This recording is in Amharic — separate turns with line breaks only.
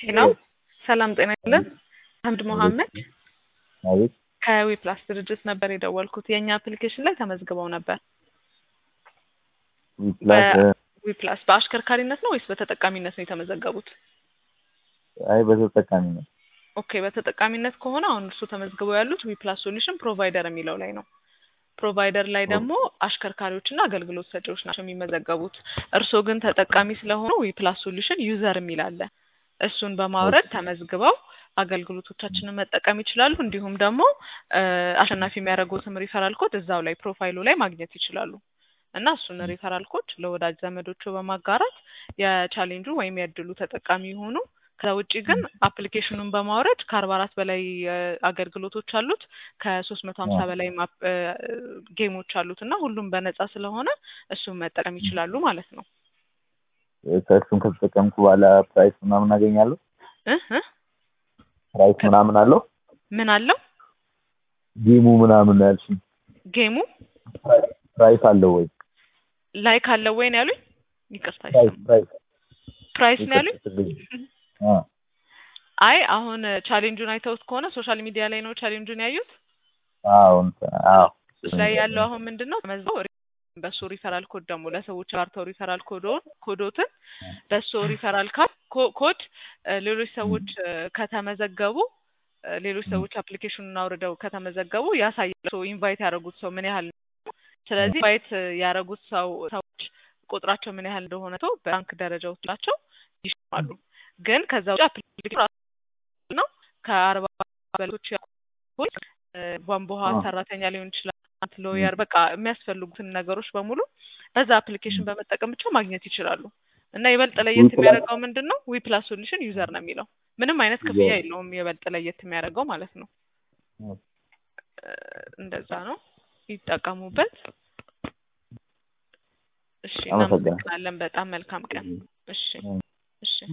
ሄሎ ሰላም ጤና ይስጥልን። አህመድ መሐመድ
አቤት
ከዊፕላስ ድርጅት ነበር የደወልኩት። የእኛ አፕሊኬሽን ላይ ተመዝግበው ነበር።
ፕላስ
ዊፕላስ በአሽከርካሪነት ነው ወይስ በተጠቃሚነት ነው የተመዘገቡት?
አይ በተጠቃሚ ነው።
ኦኬ በተጠቃሚነት ከሆነ አሁን እርሱ ተመዝግበው ያሉት ዊፕላስ ሶሉሽን ፕሮቫይደር የሚለው ላይ ነው። ፕሮቫይደር ላይ ደግሞ አሽከርካሪዎችና አገልግሎት ሰጪዎች ናቸው የሚመዘገቡት። እርስዎ ግን ተጠቃሚ ስለሆኑ ዊፕላስ ሶሉሽን ዩዘር የሚል አለ። እሱን በማውረድ ተመዝግበው አገልግሎቶቻችንን መጠቀም ይችላሉ። እንዲሁም ደግሞ አሸናፊ የሚያደርጉትም ሪፈራል ኮድ እዛው ላይ ፕሮፋይሉ ላይ ማግኘት ይችላሉ እና እሱን ሪፈራል ኮድ ለወዳጅ ዘመዶቹ በማጋራት የቻሌንጁ ወይም የእድሉ ተጠቃሚ የሆኑ ከዛ ውጭ ግን አፕሊኬሽኑን በማውረድ ከአርባ አራት በላይ አገልግሎቶች አሉት ከሶስት መቶ ሀምሳ በላይ ጌሞች አሉት እና ሁሉም በነጻ ስለሆነ እሱን መጠቀም ይችላሉ ማለት ነው።
ከእሱን ከተጠቀምኩ በኋላ ፕራይስ ምናምን አገኛለሁ?
እ እ
ፕራይስ ምናምን አለው?
ምን አለው
ጌሙ ምናምን ያልሽኝ
ጌሙ
ፕራይስ አለው ወይ?
ላይክ አለው ወይ ነው ያሉኝ? ይቅርታ
ፕራይስ ፕራይስ
ፕራይስ ነው ያሉኝ?
አ
አይ አሁን ቻሌንጁን አይተውት ከሆነ ሶሻል ሚዲያ ላይ ነው ቻሌንጁን ያዩት።
አዎ እንትን አዎ
እሱ ላይ ያለው አሁን ምንድን ነው ተመዝገው በሱ ሪፈራል ኮድ ደግሞ ለሰዎች ጋርተው ሪፈራል ኮዶን ኮዶትን በሱ ሪፈራል ኮድ ሌሎች ሰዎች ከተመዘገቡ ሌሎች ሰዎች አፕሊኬሽኑን አውርደው ከተመዘገቡ ያሳያል ኢንቫይት ያደረጉት ሰው ምን ያህል ስለዚህ ኢንቫይት ያደረጉት ሰው ሰዎች ቁጥራቸው ምን ያህል እንደሆነ ተው በባንክ ደረጃዎች ናቸው ይሽማሉ። ግን ከዛ ውጭ አፕሊኬሽኑ ነው ከአርባ በሎች ቧንቧ ውሃ ሰራተኛ ሊሆን ይችላል ሎየር በቃ የሚያስፈልጉትን ነገሮች በሙሉ በዛ አፕሊኬሽን በመጠቀም ብቻ ማግኘት ይችላሉ። እና ይበልጥ ለየት የሚያደርገው ምንድን ነው? ዊፕላስ ሶሉሽን ዩዘር ነው የሚለው ምንም አይነት ክፍያ የለውም። ይበልጥ ለየት የሚያደርገው ማለት ነው። እንደዛ ነው። ይጠቀሙበት። እሺ፣ እናመሰግናለን። በጣም መልካም ቀን። እሺ፣ እሺ።